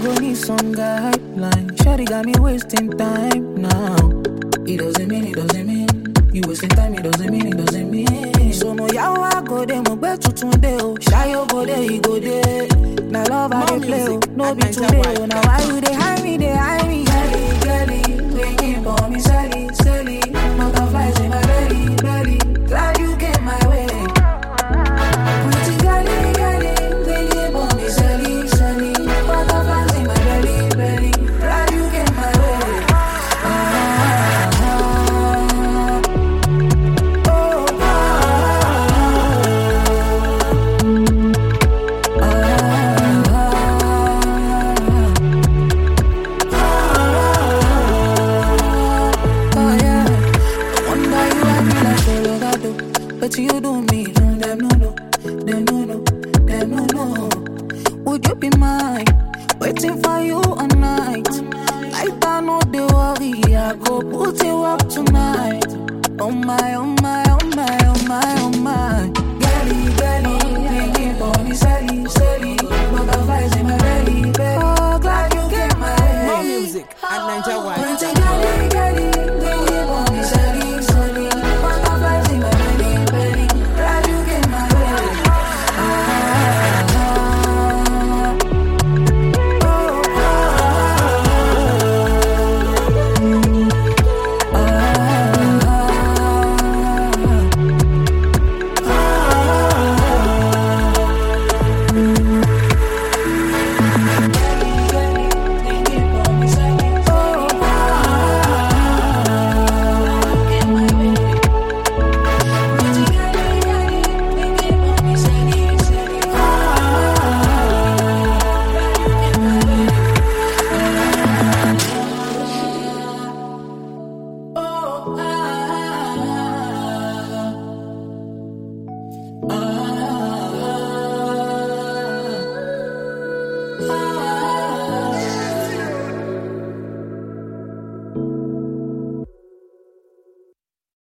go need some guideline. Shawty got me wasting time now. It doesn't mean, it doesn't mean. You wasting time, it doesn't mean, it doesn't mean. So mo yawo I go there, mo gbe tuntun de o. Shayo go there, he go there. Na love I More dey play o, music no at be today o. Now why you dey hide me, dey hide me? Girlie, girlie, waking for me, Sally, Sally. Butterflies in my belly, belly. Glad you came my way. Pretty girlie, girlie, waking for me, Sally, Sally. Butterflies in my belly, belly. Glad you came my way. Ah, oh, Oh yeah, wonder you I feel like solo gato, but you do me, no them no no, them no no, them no no. Would you be mine? Waiting for you all night. Like I know they worry, I go put you up tonight. Oh my, oh